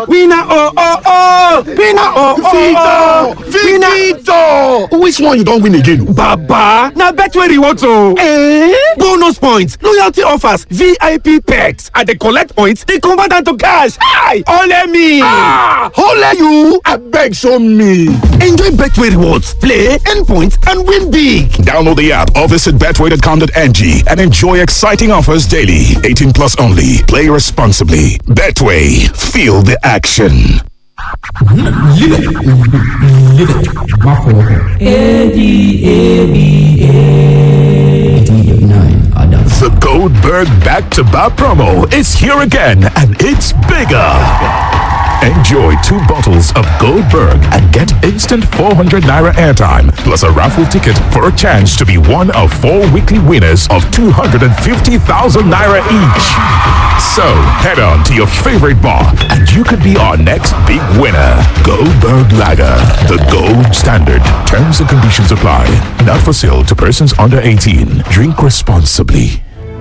Winner oh oh oh! Winner oh oh oh! Victor! Which one you don win again? Baba! Na Betway rewards o! Eh? Bonus points, loyalty offers, VIP perks. I dey collect points, dey convert am to cash. Hi! Ole me! Ah! Ole you! Abeg show me! Enjoy Betway rewards, play, earn points, and win big. Download the app or visit betway.com.ng and enjoy exciting offers daily. 18 plus only. Play responsibly. Betway. Feel the action. The Goldberg Back to Back promo is here again and it's bigger. Enjoy two bottles of Goldberg and get instant 400 naira airtime plus a raffle ticket for a chance to be one of four weekly winners of 250,000 naira each. So head on to your favorite bar and you could be our next big winner. Goldberg Lager, the gold standard. Terms and conditions apply. Not for sale to persons under 18. Drink responsibly.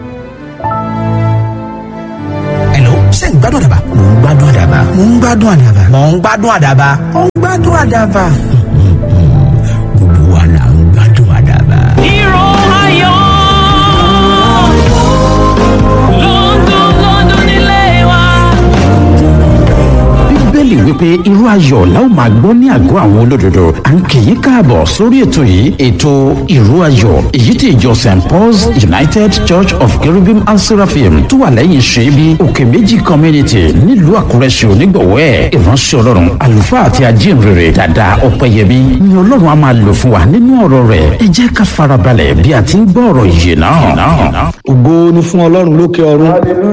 Hello, ṣé ń gbádùn àdàbà? Mò ń gbádùn àdàbà. Mò ń gbádùn àdàbà. Mò ń gbádùn àdàbà. Mò ń gbádùn àdàbà. Gbogbo wa là ń gbádùn àdàbà. Hero ayọ̀ London London nílé wa. bíbélì wípé irú ayọ̀ la ó máa gbọ́ ní àgọ́ àwọn olódodo à ń kì í káàbọ̀ sórí ètò yìí ètò ìró ayọ̀ èyí tí ìjọ st paul's united church of cherubim and seraphim tó wà lẹ́yìn ṣẹ́bi òkè méjì community nílùú àkúrẹ́ ṣe onígbọ̀wọ́ ẹ̀ ìránṣẹ́ ọlọ́run àlùfáà àti ajínrere dàda ọ̀pẹ̀yẹmí ni ọlọ́run á máa lò fún wa nínú ọ̀rọ̀ rẹ̀ ẹ jẹ́ ká farabalẹ̀ bí a ti ń gbọ́ ọ̀rọ̀ yìí náà. ògo ni fún ọlọ́run lókè ọ̀run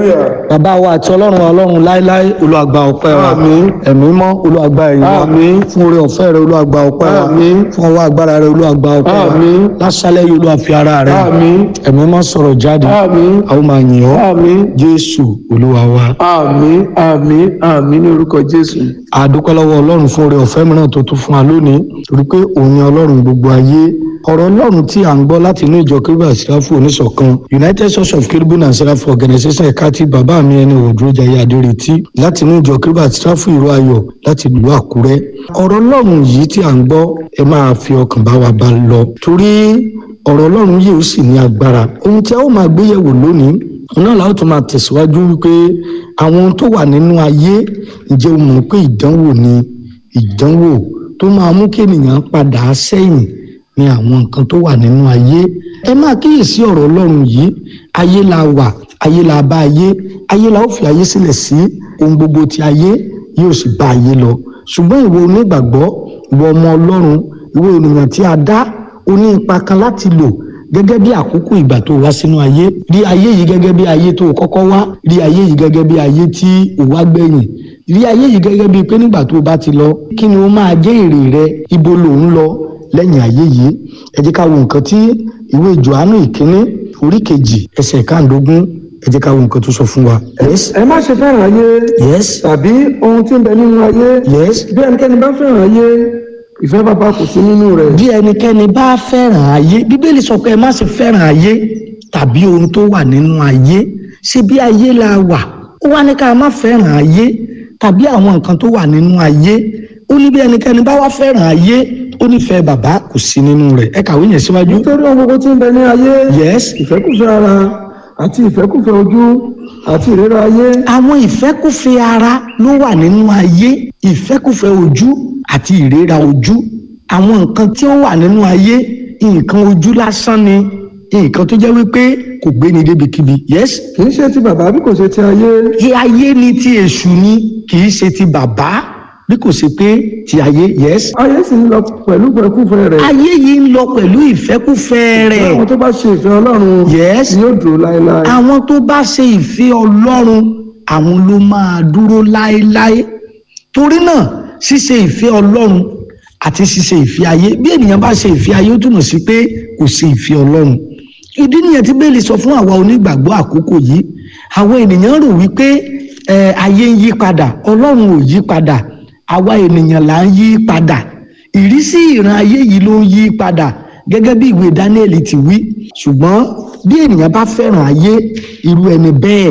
bàbá wa àti ọlọ́run wa ọlọ́run láéláé olùwàgbà ọpẹ́ wa ẹ̀mí mọ́ olùwàgbà ẹ̀yìn wa fún oore ọ̀fẹ́ rẹ olùwàgbà ọpẹ́ wa fún ọwọ́ agbára rẹ olùwàgbà ọpẹ́ wa lásàlẹ̀ yìí olùwàfi ara rẹ ẹ̀mí mọ́ sọ̀rọ̀ jáde àwọn máa yìn ọ́ jésù olúwa wa. àmín àmín àmín ní orúkọ jésù. àdúpẹ́ lọ́wọ́ ọlọ́run fún oore ọ̀fẹ́ mìíràn tó tún fún wa lónìí torí pé òun ni ọlọ́run gbogbo ayé ọ̀rọ̀ ọlọ́run tí à ń gbọ́ láti inú ìjọ kérúbù àti sẹ́ráfù oníṣọ̀kan united church of kérúbù and sẹ́ráfù organization ẹ̀ka tí bàbá mi ẹni òdúrójayé adéretí láti inú ìjọ kérúbù àti sẹ́ráfù ìró ayọ̀ láti ìlú àkúrẹ́ ọ̀rọ̀ ọlọ́run yìí tí à ń gbọ́ ẹ máa fi ọkàn bá wa bá lọ torí ọ̀rọ̀ ọlọ́run yìí ó sì ní agbára ohun tí a ó máa gbé yẹ̀wò lónìí náà la ó tún máa tẹ̀síwájú wípé àwọn ohun tó wà nínú ayé ǹjẹ́ o mọ̀ pé ìdánwò ni ìdánwò tó máa mú kí ènìyàn padà sẹ́yìn ní àwọn nǹkan tó wà nínú ayé ẹ máa kíyèsí ọ̀rọ̀ ọlọ́run yìí ayé la wà ayé la bá ayé ayé la ó fi ayé sílẹ̀ sí ohun gbogbo ti ayé yóò sì bá ayé lọ ṣùgbọ́n ìwọ onígbàgbọ́ ìwọ ọmọ ọlọ́run ìwọ ènìyàn tí a dá o ní ipa kan láti lò gẹ́gẹ́ bí àkókò ìgbà tó wá sínú ayé rí ayé yìí gẹ́gẹ́ bí ayé tó kọ́kọ́ wá rí ayé yìí gẹ́gẹ́ bí ayé tí ò wá gbẹ̀yìn rí ayé yìí gẹ́gẹ́ bí pé nígbà tó bá ti lọ kí ni ó máa jẹ́ èrè rẹ ibo lòun lọ lẹ́yìn ayé yìí ẹ jẹ́ ká wo nǹkan tí ìwé Jòhánù ìkíní orí kejì ẹsẹ̀ káàndógún ẹ jẹ́ ká wo nǹkan tó sọ fún wa. yes ẹ má ṣe fẹ́ràn ayé yes tàbí ohun tí ń bẹ nínú ayé yes bí ẹnikẹ́ni bá fẹ́ràn ayé ìfẹ́ bàbá kò sí nínú rẹ̀. bí ẹnikẹ́ni bá fẹ́ràn ayé bíbélì sọ pé ẹ má ṣe fẹ́ràn ayé tàbí ohun tó wà nínú ayé ṣé bí ayé la wà ó wá ní ká má fẹ́ràn ayé tàbí àwọn nǹkan tó wà nínú ayé ó ní bí ẹnikẹ́ni bá wá fẹ́ràn ayé ó nífẹ̀ẹ́ bàbá kò sí nínú rẹ̀ ẹ kàwé yẹn síwájú. nítorí ohun gbogbo tí ń bẹ ní ayé yes ìfẹ́kùfẹ́ ara àti ìfẹ́kùfẹ́ ojú àti ìríra ayé àwọn ìfẹ́kùfẹ́ ara ló wà nínú ayé ìfẹ́kùfẹ́ ojú àti ìríra ojú àwọn nǹkan tí ó wà nínú ayé nǹkan ojú lásán ni nǹkan tó jẹ́ wípé kò gbé ni débikíbi yes kì í ṣe ti bàbá bí kò ṣe ti ayé ti ayé ni ti èṣù ni kì í ṣe ti bàbá bí kò ṣe pé ti ayé yes ayé sì ń lọ pẹ̀lú ìfẹ́kùfẹ́ rẹ̀ ayé yìí ń lọ pẹ̀lú ìfẹ́kùfẹ́ rẹ̀ àwọn tó bá ṣe ìfẹ́ ọlọ́run yes yóò dúró láéláé àwọn tó bá ṣe ìfẹ́ ọlọ́run àwọn ló máa dúró láéláé torí náà ṣíṣe ìfẹ́ ọlọ́run àti ṣíṣe ìfẹ́ ayé bí ènìyàn bá ṣe ìfẹ́ ayé ó túmọ̀ sí pé kò ṣe ìfẹ́ ọlọ́run ìdí nìyẹn tí bẹ́ẹ̀lì sọ fún àwa onígbàgbọ́ àkókò yìí àwọn ènìyàn rò wípé ẹ ayé ń yí padà ọlọ́run ò yí padà àwa ènìyàn là ń yí padà ìrísí ìran ayé yìí ló ń yí padà gẹ́gẹ́ bí ìwé Dáníẹ́lì ti wí ṣùgbọ́n bí ènìyàn bá fẹ́ràn ayé irú ẹni bẹ́ẹ̀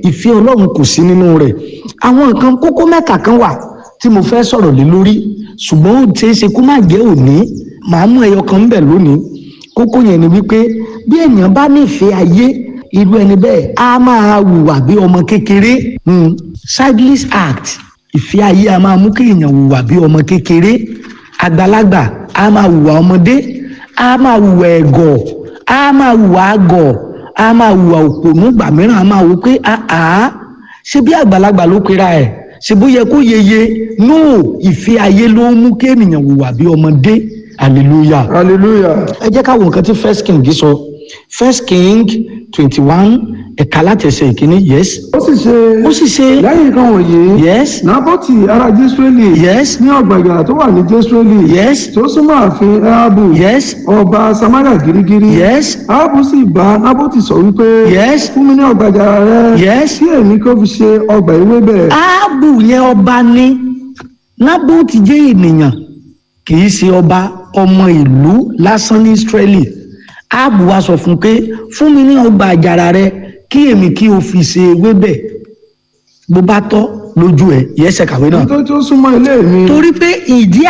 ìfẹ́ ọlọ́run kò sí nínú rẹ̀ àwọn nǹkan kókó mẹ́ta kan wà tí mo fẹ́ sọ̀rọ̀ lé lórí ṣùgbọ́n ó ṣeé ṣe kó má jẹ́ òní màá mú ẹyọ kan ńbẹ̀ lónìí kókó yẹn ni wípé bí èèyàn bá nífẹ̀ẹ́ ayé irú ẹni bẹ́ẹ̀ á máa hùwà bí ọmọ kékeré hmm. childish act ìfẹ́ ayé a máa mú kí èèyàn hùwà bí ọmọ kékeré àgbàlagbà a máa hùwà ọmọdé a máa hùwà ẹ̀gọ̀ a máa hùwà àgọ̀ a máa hùwà òpònú gbà mìíràn a máa wò pé àá ṣe bí àgbàlagbà ló pera ẹ̀ ṣe bó yẹ kó yeye no ìfẹ́ ayé ló ń mú kí ènìyàn hùwà bí ọmọdé hallelujah hallelujah ẹ jẹ́ ká wo nǹkan tí first king sọ first king twenty one ẹ̀ka láti ẹsẹ̀ ìkíní yes ó sì ṣe ó sì ṣe lẹ́yìn nǹkan wọ̀nyí yes nábọ́tì ará jésùrẹ́lì yes ní ọ̀gbàgbà tó wà ní jésùrẹ́lì yes tó súnmọ́ ààfin ahabu yes ọba samaria girigiri yes ahabu sì bá nábọ́tì sọ wípé yes fún mi ní ọ̀gbàjà rẹ yes kí èmi kó fi ṣe ọgbà ewébẹ̀ áàbù yẹn ọba ní nábòtì jẹ́ ènìyàn kì í ṣe ọba ọmọ ìlú lásán ní israeli áàbù wa sọ fún pé fún mi ní ọgbà àjàrà rẹ kí èmi kí o fi ṣe ewébẹ̀ bó bá tọ́ lójú ẹ yẹsẹ kàwé náà nítorí tó súnmọ́ ilé mi torí pé ìdí